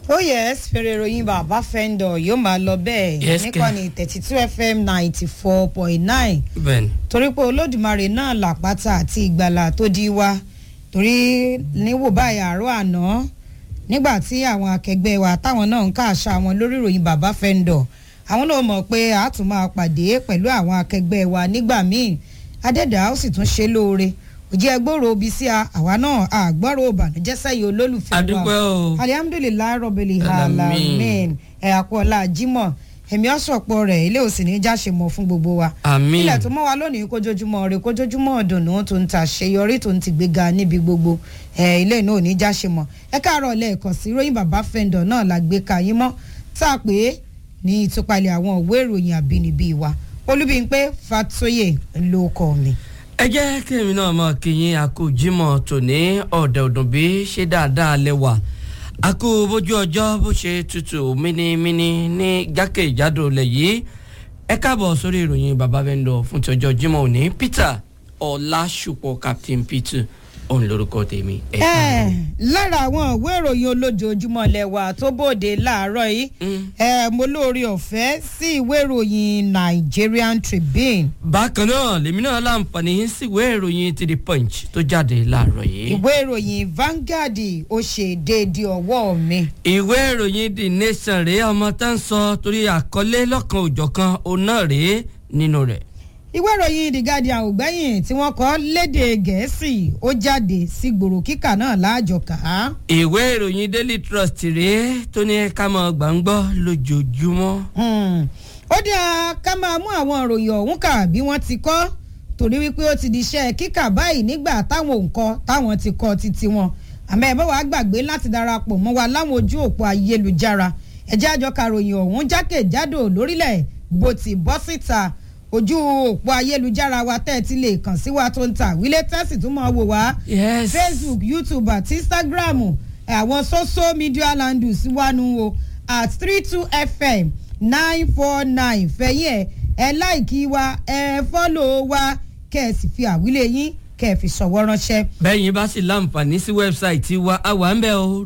oh yes fèrè ìròyìn bàbá fẹ́ńdọ̀ yóò máa lọ bẹ́ẹ̀ Yes, kẹ́. níkànnì thirty two fm ninety four point nine bẹ́ẹ̀ni torí pé olódùmarè náà làpáta àti ìgbàlà tó di wa torí níwò báyìí àárọ̀ àná nígbà tí àwọn akẹgbẹ́ wa táwọn náà ń káàṣà wọn lórí ìròyìn bàbá fẹ́ńdọ̀ àwọn náà mọ̀ pé a tún máa pàdé pẹ̀lú àwọn akẹgbẹ́ wa nígbà míì adẹ́dàá ó sì tún ṣe lóore òjì ẹgbòrò obi sí a àwa náà àgbọ̀rọ̀ òbànújẹ́ sẹ́yìn olólùfẹ́ wa adúpẹ́ o alihamudulilayi rọbìlì Alamin. alamin ẹ àpọ̀lá jimoh ẹ̀mí ọ̀sọ̀pọ̀ rẹ̀ ilé òsì ní jáṣe mọ́ fún gbogbo wa àmín ilẹ̀ tó mọ́ wa lónìí kójójúmọ́ rẹ̀ kójójúmọ́ ọ̀dùnnú tó ń ta àṣeyọrí tó ń ti gbéga níbi gbogbo ẹ̀ ilé náà ò ní jáṣe mọ́ ẹ káàárọ̀ lẹ́ẹ̀kan sí ròyìn bàbá fẹ́ndọ̀ náà la gbé ka yín mọ́ tá a pè é ní ìtúpalẹ̀ àwọn òwe ìròyìn àbínibí wa olúbíńpé fatoyè ló kọ́ mi. ẹ jẹ́ kí èmi náà mọ̀ kí yín àkójímọ̀ tòní ọ̀dẹ̀ ọ̀dùn bí ṣé dáadáa lẹ́wà àkó bójú ọjọ́ bó ṣe tutù mínímíní ní jákèjádò lẹ̀ yìí ẹ káàbọ̀ sórí ìròyìn bàbá vendor fún ti ọjọ́ jímọ̀ òní peter ọlásùpọ̀ captain peter òun lórúkọ tèmi ẹ ẹ káàbọ̀. lára àwọn ìwé ìròyìn olójoojúmọ́ lẹ́wà tó bòde láàárọ̀ yìí Mm. ẹ mo lóore ọ̀fẹ́ sí ìwé ìròyìn Nigerian Tribune bákan náà lèmi náà láǹfààní síwèé ìròyìn ti the punch tó jáde láàárọ̀ yìí. ìwé ìròyìn Vanguard ó ṣe déédéé ọwọ́ mi. ìwé ìròyìn the nation rèé ọmọ tá ń sọ torí àkọlé lọ́kan òjọ̀kan òun náà rèé nínú rẹ̀. ìwé ìròyìn The Guardian ò gbẹ́yìn tí wọ́n kọ lédè gẹ̀ẹ́sì ó jáde sí gbòòrò kíkà náà láàjọ kà á. ìwé ìròyìn daily trust rèé tó ní ká mọ gbàngbọ́ lójoojúmọ́. Hmm. ó dáa ká máa mú àwọn ìròyìn ọ̀hún kà bí wọ́n ti kọ́ torí wípé ó ti di iṣẹ́ kíkà báyìí nígbà táwọn òǹkọ táwọn ti kọ títí wọn àmọ́ ẹ bá wàá gbàgbé láti darapọ̀ mọ́ wa láwọn ojú òpó ayélujára ẹ̀jẹ̀ àjọ karòyìn ọ̀hún jákèjádò lórílẹ̀ bó ti bọ́ síta ojú òpó ayélujára wa tẹ́ ẹ ti lè kàn sí wa tó ń ta wílé tẹ́sì tún máa wò wá yes facebook youtube àti instagram ẹ, àwọn social media handles wà nù o at three two fm nine four nine fẹ̀yìn ẹ̀ ẹ láìkí wa ẹ fọ́lọ̀ wa kẹ́ ẹ sì fi àwílé yín kẹ́ ẹ fi ṣọwọ́ ránṣẹ́. bẹ́yìn bá sì láǹfààní sí wẹ́bsáìtì wa àwa ń bẹ̀ o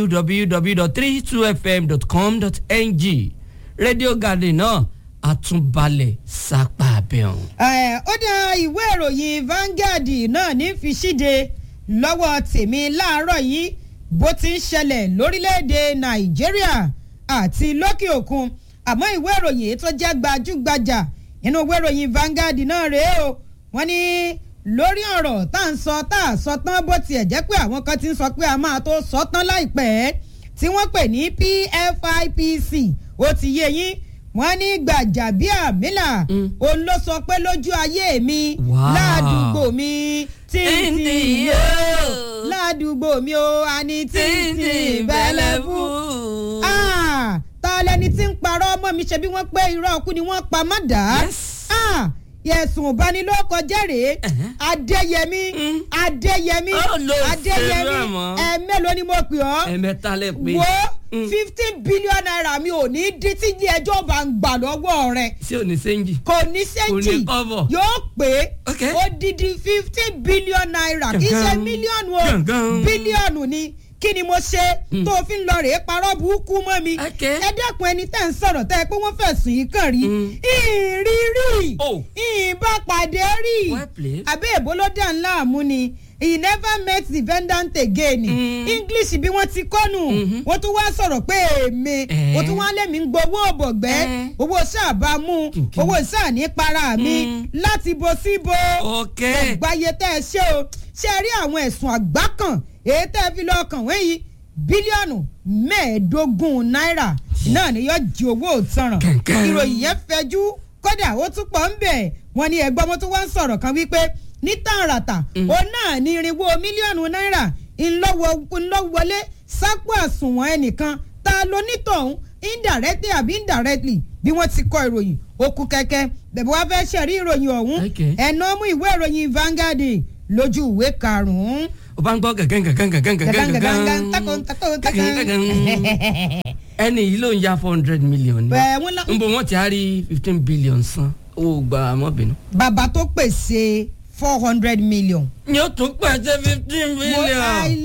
www.32fm.com.ng radio garden náà àtúnbalẹ̀ sápá abẹ́ ọ̀hún. Ẹ, ó dá ìwé ìròyìn Vanguard náà ní fi ṣíde lọ́wọ́ tèmi láàárọ̀ yìí bó ti ń ṣẹlẹ̀ lórílẹ̀‐èdè Nàìjíríà àti lókè òkun àmọ́ ìwé ìròyìn èyí tó jẹ́ gbajúgbajà nínú ìwé ìròyìn Vanguard náà rèé o wọ́n ní lórí ọ̀rọ̀ tá à ń sọ tá à sọ tán bó tiẹ̀ jẹ́ pé àwọn kan ti ń sọ pé a máa tó sọ tán láìpẹ́ tí wọ́n pè ní PFIPC ó ti yé yín wọ́n ní Gbàjàbíàmílà Mm. òun ló sọ pé lójú ayé mi Wow. ládùúgbò mi títí Títí yóò yóò. ládùúgbò mi ó àní títí títí bẹ́lẹ̀ bẹ́lẹ̀ fún. fún. Ah, ta lẹni tí ń parọ́ ọmọ mi ṣe bí wọ́n pé irọ́ ọkú ni wọ́n pa má dà á. Yes. Ah, yẹ̀sùn ìbanilókọjẹ́ rèé Ẹ̀hẹ́. adéyẹmí Mm. adéyẹmí Ó lọ adéyẹmí ṣeré mọ́. ẹ mélòó ni mo pè ọ́ ẹ̀mẹ́ta lẹ pé. wo Mm. fifteen billion naira mi ò ní dín tí ilé ẹjọ́ bá ń gbà lọ́wọ́ rẹ̀ sí òní sẹ́ńjì. kò ní Kò sẹ́ńtì ní kọ́bọ̀. yóò pé Ok. odidi fifteen billion naira kì í ṣe Gangan. mílíọ̀nù o Gangan. bílíọ̀nù ni kí ni mo ṣe Mm. tó fi ń lọ rèé parọ́ burúkú mọ́ mi Ok. ẹ dẹ́kun ẹni tẹ́ ń sọ̀rọ̀ tẹ́ ẹ pé wọ́n fẹ̀sùn yìí kàn rí Mm. ìrírí Oh. ìbá pàdé rí Well played. àbẹ́ èbó ló dà ńlá àmú ni he never met the defendant again Mm. english bí wọ́n ti kọ́nù Mhm. wọ́n tún wá sọ̀rọ̀ pé èmi Eh. wọ́n tún wá lẹ́mí ń gbowó ọ̀bọ̀gbẹ́ Eh. owó sáàbà mú Kìnkìn. owó sáà ní para mi Mm. láti bo sí bo ok. gbáyé tẹ́ ẹ ṣe o ṣe rí àwọn ẹ̀sùn àgbákàn èyí tẹ́ ẹ fi lọ́ọ́ kàn wẹ́yìn bílíọ̀nù mẹ́ẹ̀ẹ́dógún náírà náà ni yóò jí owó òtanràn Kẹ̀kẹ́. ìròyìn yẹn fẹjú kódà ó tún pọ̀ ń bẹ̀ wọ́n ní ẹgbọ́n mo tún wá ń sọ̀rọ̀ kan wípé ní tààràtà òun náà ní irinwó mílíọ̀nù náírà ńlọ́wọlé sápò àsùnwọ̀n ẹnìkan ta ló nítọ̀hún indirectly àbí indirectly bí wọ́n ti kọ ìròyìn okùn kẹ̀kẹ́ bẹ̀bẹ̀ wá fẹ́ ṣẹ̀rí ìròyìn ọ̀hún Okay. ẹ̀nà mú ìwé ìròyìn Vanguard lójú ìwé karùn-ún. o bá ń gbọ́ gàgán gàgán gàgán gàgán gàgán takò takò takò. ẹni yìí ló ń ya four hundred million ni Bẹ́ẹ̀ wọ́n lá- n bò wọ́n ti á rí fifteen billion san owó gba àmọ́bìnú. bàbá tó pèsè four hundred million. ni ó tún pèsè fifteen Mo- billion. I-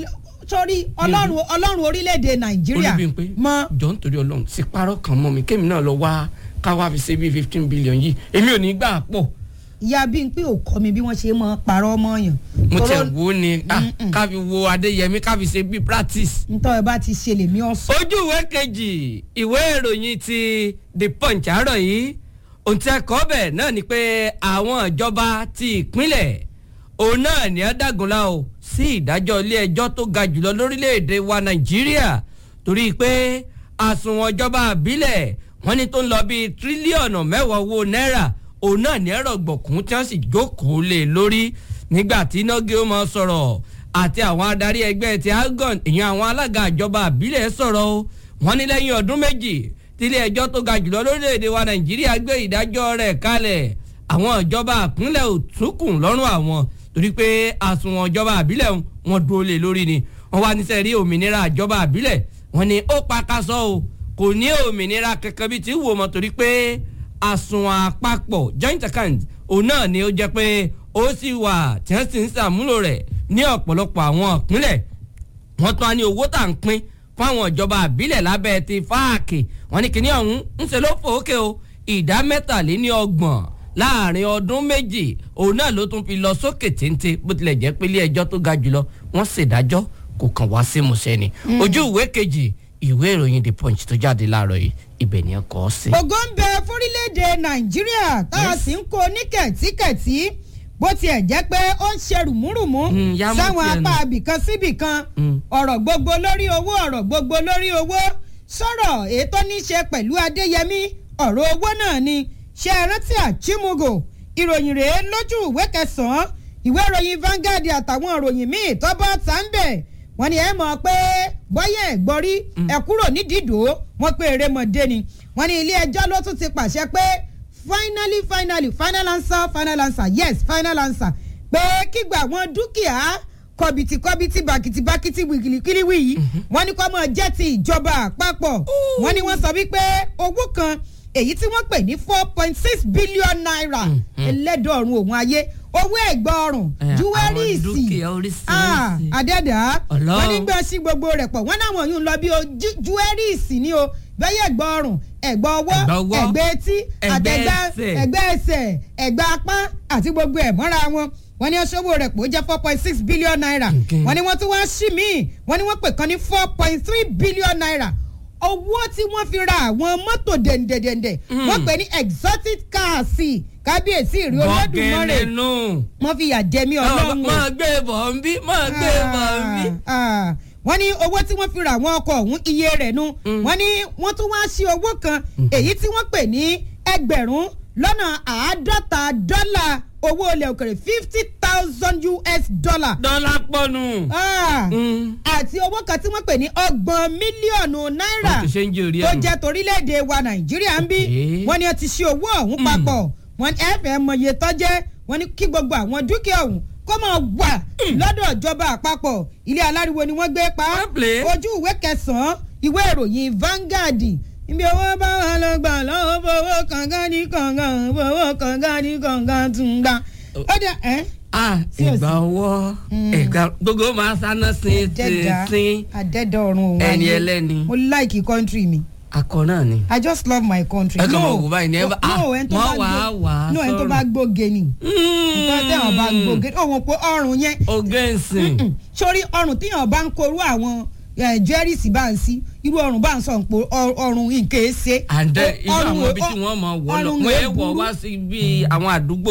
sórí ọlọ́run ọlọ́run orílẹ̀-èdè nàìjíríà Olúbímpé mọ jọ nítorí Ọlọ́run sì parọ́ kan mọ́ mi kémi náà lọ wá káwá fi ṣe bíi fifteen billion yìí èmi ò ní gbà pọ̀ ìyá bí n pé ò kọ́ mi bí wọ́n ṣe mọ́ parọ́ mọ́ yàn. mo tẹ̀ Tọ́rọ́- wo ni ah, Mm-mm. ká fi wo Adéyẹmí ká fi ṣe bíi practice. ntọ́ ẹ bá ti ṣe lèmi ọ̀sán. ojú ìwé kejì ìwé ìròyìn ti The Punch àárọ̀ yìí ohun tí ẹ kọ́ bẹ̀ náà ni pé àwọn ìjọba ti ìpínlẹ̀ òun náà ní ẹ dàgúnlá o sí ìdájọ́ ilé ẹjọ́ tó ga jùlọ lórílẹ̀‐èdè wa Nàìjíríà torí pé àsùnwọ̀n ìjọba àbílẹ̀ wọ́n ní tó ń lọ bíi tírílíọ̀nù mẹ́wàá owó náírà òun náà ní ẹ̀rọ gbọ̀kún tí wọ́n sì jókòó lé lórí nígbà tí nọ́gí ó máa sọ̀rọ̀ àti àwọn adarí ẹgbẹ́ ti algon ìyẹn àwọn alága ìjọba àbílẹ̀ sọ̀rọ̀ o wọ́n ní lẹ́yìn ọdún méjì tílé ẹjọ́ tó ga jùlọ lórílẹ̀‐èdè wa nàìjíríà gbé ìdájọ́ rẹ̀ kalẹ̀ àwọn ìjọba àpínlẹ̀ ò túkùn lọ́rùn àwọn torí pé àsùnwọ̀n ìjọba àbílẹ̀ wọn dúró lé lórí ni wọ́n wá níṣẹ́ rí òmìnira ìjọba àbílẹ̀ wọ́n ní ó pakasọ́ o kò ní òmìnira kankan bíi ti wò mọ́ torí pé àsùnwọ̀n àpapọ̀ joint account òun náà ni ó jẹ́ pé ó sì wà tí wọ́n sì ń ṣàmúlò rẹ̀ ní ọ̀pọ̀lọpọ̀ àwọn ìpínlẹ̀ wọ́n tún á ní owó tà ń pín fáwọn ìjọba àbílẹ̀ lábẹ́ ti fáàkì wọ́n ní kíní ọ̀hún ń ṣe ló fòókè o ìdá mẹ́tàléní ọgbọ̀n láàrin ọdún méjì òun náà ló tún fi lọ sókè téńté bó tilẹ̀ jẹ́ pé ilé ẹjọ́ tó ga jùlọ wọ́n ṣèdájọ́ kò kàn wá sí musẹ́ ni ojú ìwé kejì ìwé ìròyìn the punch tó jáde láàárọ̀ yìí ibẹ̀ ni ẹ kọ́ ọ sí. ògo ń bẹ fórílẹ̀-èdè nàìjíríà tá a sì ń kó ní kẹ̀tíkẹ̀tí bó tiẹ̀ jẹ́ pé ó ń ṣe rùmúrùmú Mm, yá mọ́ sáwọn tiẹ̀ nù. apá abìkan síbìkan Mm. ọ̀rọ̀ gbogbo lórí owó ọ̀rọ̀ gbogbo lórí owó sọ̀rọ̀ ètò ní ṣe pẹ̀lú adéyẹmí ọ̀rọ̀ owó náà ni ṣe é rántí àchímúgò ìròyìn rèé lójú ìwé kẹsàn-án ìwé ìròyìn Vanguard àtàwọn ìròyìn míì tọ́bọ̀ tá ń bẹ̀ wọ́n ní ẹ mọ̀ pé bọ́yẹ̀ ẹ̀ gbọ́rí ẹ kúrò nídìídò wọ́n pé erémọdé ni wọ́n ní ilé ẹjọ́ ló tún ti pàṣẹ pé finally finally final answer final answer yes final answer pé kígbà àwọn dúkìá kọbìtì kọbìtì bàkìtì bàkìtì wìkìlìkìlìwì yìí wọ́n ní kó máa jẹ́ ti ìjọba àpapọ̀ wọ́n ní wọ́n sọ wípé owó kan èyí tí wọ́n pè ní four point six billion naira ẹlẹ́dọ̀ọ̀rùn òun ayé owó ẹ̀gbọ́ ọrùn Eh, àwọn júwẹ́rìsì dúkìá oríṣiríṣi. Ah, àdẹ́dà Ọlọ́run. wọ́n ní gbọ́ sí gbogbo rẹ̀ pọ̀ wọ́n náwọn yóò lọ bí o jú- júwẹ́rìsì ni o bẹ́yẹ̀ ẹ̀gbọ́ ọrùn ẹ̀gbọ́ ọwọ́ Ẹ̀gbà ọwọ́, ẹ̀gbẹ́ etí ẹ̀gbẹ́ àtẹ̀gbá ẹsẹ̀. ẹ̀gbẹ́ ẹsẹ̀ ẹ̀gbá apá àti gbogbo ẹ̀ mọ́ra wọn wọ́n ní ọṣọ́wó rẹ̀ pò ó jẹ́ four point six billion naira Okay. wọ́n ní wọ́n tún wá sí míì wọ́n ní wọ́n pè kan ní four point three billion naira owó tí wọ́n fi ra àwọn mọ́tò dẹ̀ǹdẹ̀dẹ̀ǹdẹ̀ wọ́n pè ní exotic cars kábíyèsí ìrì olódùmarè bọ́gẹ́lẹ́ nù. wọ́n fi yà jẹ mí ọlọ́run o máa gbé bọ̀ ń bí máa gbé bọ̀ ń bí. Ah, ah. wọ́n ní owó tí wọ́n fi ra àwọn ọkọ̀ ọ̀hún iye rẹ̀ nu wọ́n ní wọ́n tún wá sí owó kan èyí tí wọ́n pè ní ẹgbẹ̀rún lọ́nà àádọ́ta dọ́là owó ilẹ̀ òkèrè fifty thousand US dollar dọ́là pọ̀nù. Ah, àti owó kan tí wọ́n pè ní ọgbọ̀n mílíọ̀nù náírà wọ́n ti ṣe ń jẹ́ orí tó ẹ̀nu. jẹ́ torílẹ̀-èdè wa nàìjíríà ń bí Okay. wọ́n ní wọ́n ti ṣe owó ọ̀hún papọ̀ wọ́n ní ẹ̀fẹ̀ mọye tọ́jẹ́ wọ́n ní kí gbogbo àwọn dúkìá ọ̀hún kó máa wà lọ́dọ̀ ìjọba àpapọ̀ ilé aláriwo ni wọ́n gbé pa Wọ́n play. ojú ìwé kẹsàn-án ìwé ìròyìn Vanguard ibi owó bá wà lọ gbà lọ́wọ́ fowó kàngan ní kàngan fowó kàngan ní kàngan tún gbà. ó dẹ ẹ́ ah Sí ò sí. ìgbà ọwọ́ ìgbà gbogbo máa sáná sí àdẹ́dà sí àdẹ́dà ọ̀run òun ẹni ayé. ẹlẹ́ni mo like country mi. akọ náà ni. I just love my country. Ẹ kàn máa wò báyìí ní ẹ bá- ah, no ẹni tó wọ́n bá wà á gbó- wà á no ẹni tó sọ̀rọ̀. bá gbóge ni nǹkan tẹ̀wọ̀n bá gbóge ọ̀hún pé ọrùn yẹn ogẹ́nsìn mm, sórí ọrùn tíyàn bá ń korú àwọn jẹ́rìsì bá ń sí irú ọrùn bá ń sọ pé ọrùn nǹkan ẹ̀ ṣe. and Ọ- irú ọrùn àwọn ẹ̀- ibi tí wọ́n mọ̀ wọ́ lọ ọrùn wọ́n ẹ̀ ẹ̀ wọ̀ burú. wá sí bí àwọn àdúgbò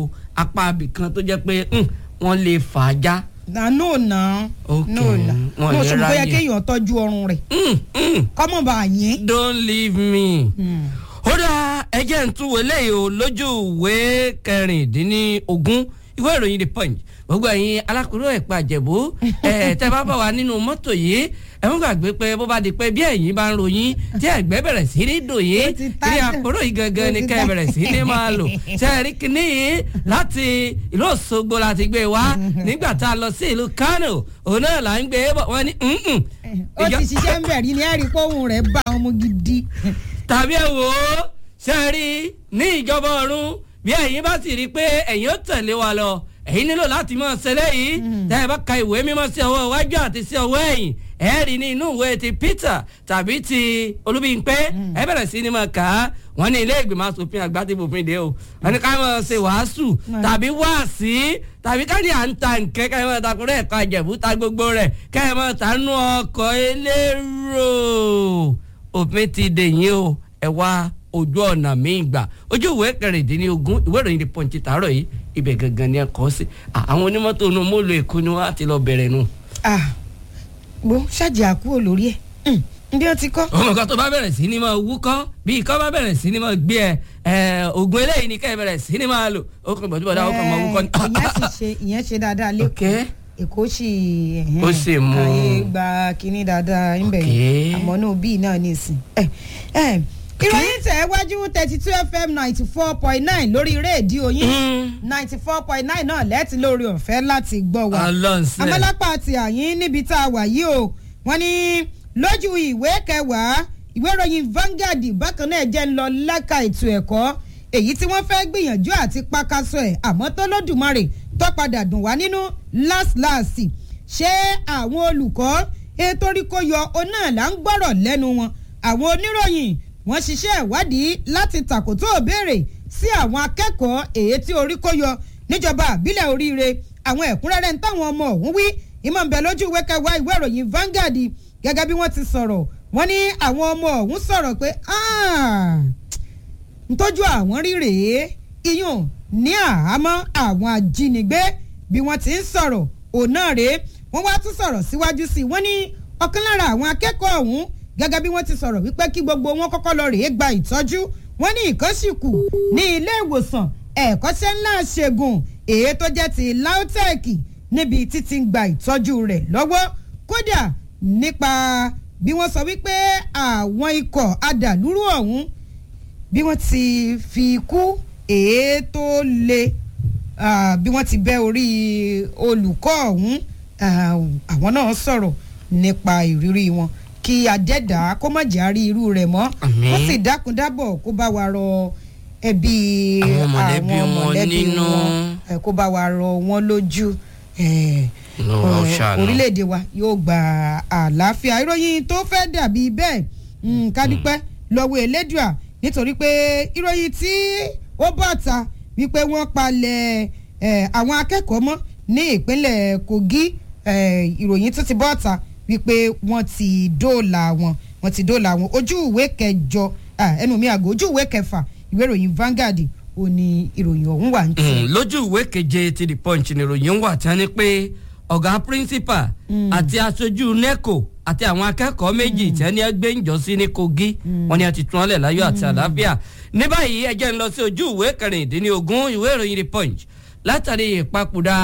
apá abìkan tó jẹ́ pé mm, wọ́n lè fà á já. na no na Ok, no na wọn no ní ṣùgbọ́n yẹ ráyè. kéèyàn tọ́jú ọrùn rẹ̀ Mm, mm, kọ́mọ̀ bá a yín. don't leave me. Mm. ó dá ẹjẹ́ ń tún wọlé yìí o lójú ìwé kẹrìndínlógún ìwé ìròyìn the punch gbogbo ẹ̀yin alákòóró ẹ̀pà àjẹ̀bú ẹ̀ tẹ́ bá bá wa nínú mọ́tò yìí ẹ ń gbàgbé pé bó bá di pé bí ẹ̀yin bá ń ròyìn tí ẹ̀gbẹ́ bẹ̀rẹ̀ sí ní dùn yín Ó ti tá- ilé àkóró yìí gangan ó ni ti kẹ́ ẹ tá- bẹ̀rẹ̀ sí ní máa lò ṣe é rí kíní yìí láti ìlú Òṣogbo láti gbé wá nígbà tá a lọ sí ìlú Kano òun náà là ń gbé bọ̀ wọ́n ní "Mm-mm." ó Ìjọ- ti ṣiṣẹ́ ń bẹ̀rí ni ẹ̀rí pọ́hùn rẹ̀ bá ọmọ gidi. tàbí ẹ wò ó ṣe rí ní ìjọba ọ̀run bí ẹ̀yin bá sì rí i pé ẹ̀yin ó tẹ̀lé wa lọ ẹ̀yin nílò láti máa ṣẹlẹ̀ yìí tẹ́ ẹ bá ka ìwé mímọ́ sí ọwọ́ iwájú àti sí ọwọ́ ẹ̀yìn ẹ rí ní inú ìwé ti Peter tàbí ti Olúbímpé ẹ bẹ̀rẹ̀ sí ni máa kà á wọ́n ní ilé ìgbìmọ̀ asòfin àgbà ti bòfin dé o wọ́n ní ká máa ṣe wàásù tàbí wáàsí tàbí ká ní à ń ta nkẹ́ ká máa takùrẹ́ ẹ̀ka ìjẹ̀bú ta gbogbo rẹ̀ ká máa ta nú ọkọ̀ elérò òfin ti dè yín o ẹ wá ojú ọ̀nà míì gbà ojú ìwé kẹrìndínlógún ìwé ìròyìn The Punch tààrọ̀ yìí ibẹ̀ gangan ni ẹ kọ́ sí àwọn onímọ́tò inú mọ́lò èkó ni wọ́n á ti lọ bẹ̀rẹ̀ nù. gbó ṣáàjì àkúrò lórí ẹ̀ bí wọ́n ti kọ́. ọmọ kan tó bá bẹ̀rẹ̀ sí ni máa wúkọ́ bí ikọ́ bá bẹ̀rẹ̀ sí ni máa gbé ẹ oògùn eléyìí ni kẹ́ ẹ bẹ̀rẹ̀ sí ni máa lò ó kàn bọ̀dú bọ̀dá ó kàn máa wúkọ́ ni. ìyẹn sì ṣe ìyẹn ṣe dáadáa lẹ́kọ̀ọ́ èkó sì ó sì mú ayé gba kínní dáadáa ń bẹ̀ yẹn àmọ́ náà bíi náà ní ìsìn. ìròyìn tẹ̀ wájú thirty two fm ninety four point nine lórí rédíò yín ninety four point nine náà lẹ́tí lórí ọ̀fẹ́ láti gbọ́ wa. amọ́lápá ti àyín níbi tá a wà yìí o wọ́n ní lójú ìwé kẹwàá ìwé ìròyìn Vanguard bákan náà jẹ́ ń lọ lẹ́ka ètò ẹ̀kọ́ èyí tí wọ́n fẹ́ gbìyànjú àti pàkàṣọ ẹ̀ àmọ́ tó lódùmarè tó padà dùn wá nínú láàsìláàsì ṣé àwọn olùkọ́ ètò orí kó yọ ọ náà là ń gbọ́rọ̀ lẹ́nu wọn àwọn oníròyìn wọ́n ṣiṣẹ́ ìwádìí láti tàkótó òbéèrè sí àwọn akẹ́kọ̀ọ́ èyí tí orí kó yọ níjọba àbílẹ̀ oríire àwọn ẹ̀kúnrẹ́rẹ́ ń táwọn ọmọ ọ̀hún wí ìmọ̀ ń bẹ lójú ìwé kẹwàá ìwé ìròyìn Vanguard gẹ́gẹ́ bí wọ́n ti sọ̀rọ̀ wọ́n ní àwọn ọmọ ọ̀hún sọ̀rọ̀ pé ntọ́jú àwọn rí rèé iyùn ní àhámọ́ àwọn ajínigbé bí wọ́n ti ń sọ̀rọ̀ òun náà rèé wọ́n wá tún sọ̀rọ̀ síwájú sí i wọ́n ní ọ̀kan lára àwọn akẹ́kọ̀ọ́ ọ̀hún gẹ́gẹ́ bí wọ́n ti sọ̀rọ̀ wípé kí gbogbo wọn kọ́kọ́ lọ rèé gba ìtọ́jú wọ́n ní ìkọ́sìkù ní ilé ìwòsàn ẹ̀kọ́ṣẹ́ ńlá ṣègùn èyí tó jẹ́ ti LAUTECH níbi títí ń gba ìtọ́jú rẹ̀ lọ́wọ́ kódà nípa bí wọ́n sọ wípé àwọn ikọ̀ adàlúrú ọ̀hún bí wọ́n ti fi kú ètò le bí wọ́n ti bẹ́ orí olùkọ́ ọ̀hún àwọn náà sọ̀rọ̀ nípa ìrírí wọn kí adẹ́dà kó má jẹ́ àrí irú rẹ̀ mọ́ ó sì dákun dábọ̀ kó bá wa rọ ẹbí àwọn mọ̀lẹ́bí wọn kó bá wa rọ wọn lójú orílẹ̀-èdè wa yóò gba àlàáfíà ìròyìn tó fẹ́ dàbí bẹ́ẹ̀ kádúpẹ́ lọ́wọ́ elédùà nítorí pé ìròyìn tí ó bọ̀ ta wípé wọ́n palẹ̀ àwọn akẹ́kọ̀ọ́ mọ́ ní ìpínlẹ̀ Kogi ìròyìn tó ti bọ̀ ta wípé wọ́n ti dóòlà wọn wọ́n ti dóòlà wọn ojú ìwé kẹjọ ẹnu mi àgọ́ ojú ìwé kẹfà ìwé ìròyìn Vanguard ó ní ìròyìn ọ̀hún wà ní tiẹ̀. lójú ìwé keje ti the punch ni ìròyìn wà tí wọ́n ní pé ọ̀gá principal àti aṣojú neco àti àwọn akẹ́kọ̀ọ́ méjì tí wọ́n ní ẹgbẹ́ ìjọsí ní Kogi wọ́n ní a ti tún ọ́lẹ̀ láyọ̀ àti àlàáfíà ní báyìí ẹ jẹ́ ń lọ sí ojú ìwé kẹrìndínlógún ìwé ìròyìn the punch látàrí ìpapòdà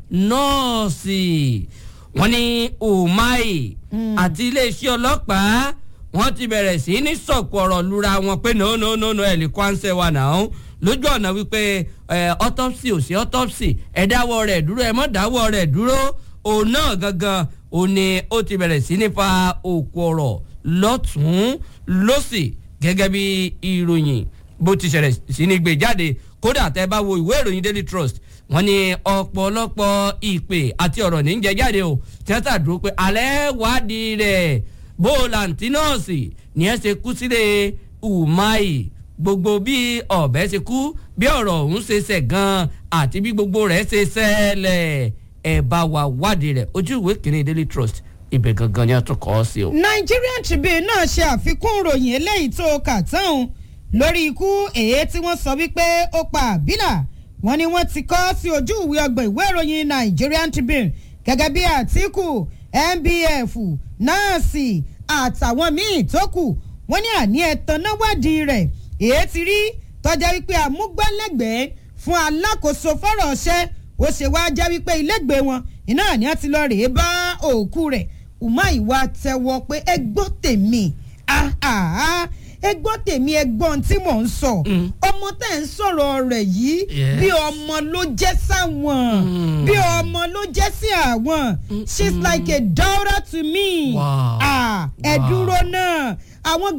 nọ́ọ̀sì wọ́n ní Umahi àti iléeṣẹ́ ọlọ́pàá wọ́n ti bẹ̀rẹ̀ sí ní sọ̀kò ọ̀rọ̀ lura wọn pé no no no no ẹ̀ lè kó ànsẹ̀ wa náà lójú ọ̀nà wípé autopsy ò sí autopsy ẹ̀ dáwọ́ rẹ̀ dúró ẹ̀ mọ́ dáwọ́ rẹ̀ dúró òun náà gangan òun ni ó ti bẹ̀rẹ̀ sí ní fa òkú ọ̀rọ̀ lọ́tún lọ́sì gẹ́gẹ́ bí ìròyìn bó ti ṣẹlẹ̀ sí ní gbé jáde kódà tẹ́ bá wo ìwé ìròyìn Daily Trust wọ́n ní ọ̀pọ̀lọpọ̀ ìpè àti ọ̀rọ̀ ní jẹ jáde o tíátà dúró pé alẹ́ wádìí rẹ̀ bó làǹtí nọ́ọ̀sì ni ẹ ṣe kú sílé Umahi gbogbo bí ọ̀bẹ ṣe kú bí ọ̀rọ̀ ọ̀hún ṣe ṣẹ̀ gan-an àti bí gbogbo rẹ̀ ṣe ṣẹlẹ̀ ẹ̀ bá wa wádìí rẹ̀ ojú ìwé kìíní Daily Trust ibẹ̀ gangan ni a tún kọ́ ọ sí o. Nigerian Tribune náà ṣe àfikún ìròyìn eléyìí tó kà tán lórí ikú èyí tí wọ́n sọ wípé ó pa àbílà wọ́n ní wọ́n ti kọ́ sí ojú ìwé ọgbọ̀n ìwé ìròyìn Nigerian Tribune gẹ́gẹ́ bí Àtíkù NBF nọ́ọ̀sì àtàwọn míì tó kù wọ́n ní àní ẹ̀tàn náà wádìí rẹ̀ èyí ti rí tọ́jà wípé àmúgbálẹ́gbẹ̀ẹ́ fún alákòóso fọ́rọ̀ ọ̀ṣẹ́ ó ṣe wá jẹ́ wípé ilégbèé wọn iná àní àti lọ rèé bá òkú rẹ̀ Umahi wá tẹ́wọ́ pé ẹ gbọ́ tèmi ẹ gbọ́ tèmi ẹ gbọ́ ohun tí mò ń sọ ọmọ tẹ̀ ń sọ̀rọ̀ rẹ̀ yìí bí ọmọ ló jẹ́ sáwọn bí ọmọ ló jẹ́ sí àwọn she's like a daughter to me ẹ dúró náà àwọn.